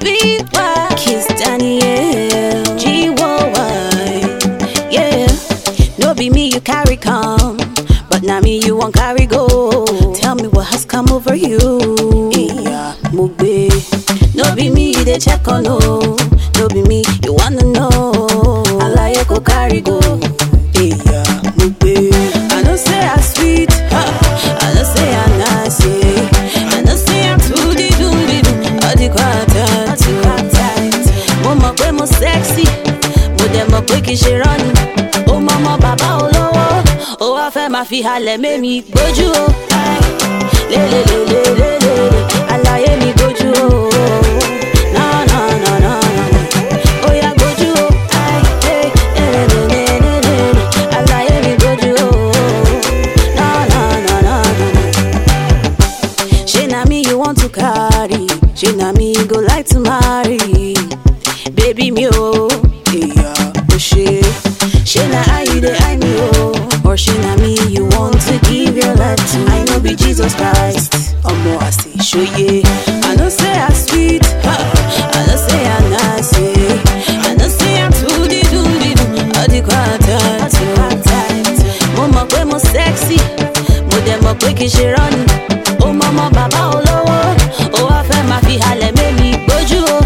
sweet boy. Kiss Daniel. G-O-Y. Yeah. No be me you carry come. But now me you won't carry go. Tell me what has come over you. Yeah, Mugbe. No be me you dey check on no. No be me you wanna know. Alaye go carry go. Yeah, Mugbe. I know say I sweet. Huh. I know say I nice. Yeah. I know say I'm too di do di do. All the quartet. Mo mọ̀ pé mo sexy. Mo dẹ̀ mọ̀ pé kì í ṣe rọ́ọ̀nì. Ó mọ ọmọ bàbá olówó. Ó wá fẹ́ máa fi halẹ̀ mémi gbójú o. Lélelélelélele, àlàyé mi gbójú o. Na na na na na. Ó yá gbójú o. Lélelélelélele, àlàyé mi gbójú o. Na na na na na. Shey na me you want to carry, shey na me you go like to marry. Baby me oh, yeah, oh shey. Shey na how you dey eye me oh, or shey na me you want to give your life to. I know be Jesus Christ, omo I say show ye. I know say I sweet, huh? I know say I nice, yeah. I know say I'm too di do di do, all the quartet. Mo mọ̀ pé mo sexy, mo dẹ̀ mọ̀ pé kì í ṣe rọ́ọ̀nì. Ó mọ ọmọ bàbá olówó, ó wá fẹ́ máa fi halẹ̀ mémi gbójú o.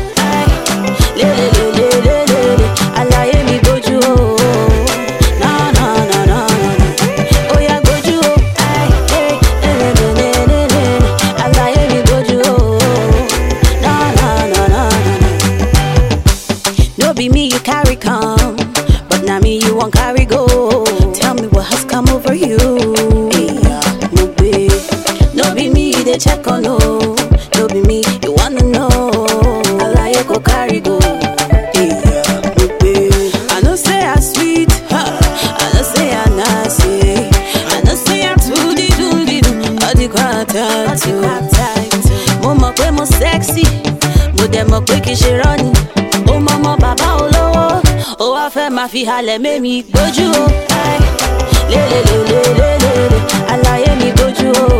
Lélelélelélele, àlàyé mi gbójú o. Na na na na na. Ó yá gbójú o. Lélelélelélele, àlàyé mi gbójú o. Na na na na na. No be me you carry come, but now me you won't carry go. Tell me what has come over you. Yeah, Mugbe. No be me you dey check on no. No be me you wanna know. Alaye go carry go. Yeah, Mugbe. I know say I sweet, huh? I know say I nice, yeah. I know say I too di do di do. All the quartet, mo mọ̀ pé mo sexy, mo dẹ̀ mọ̀ pé kì í ṣe rọ́ọ̀nì. Ó mọ ọmọ bàbá olówó, ó wá fẹ́ máa fi halẹ̀ mémi gbójú o. Lélelélelélele, àlàyé mi gbójú o.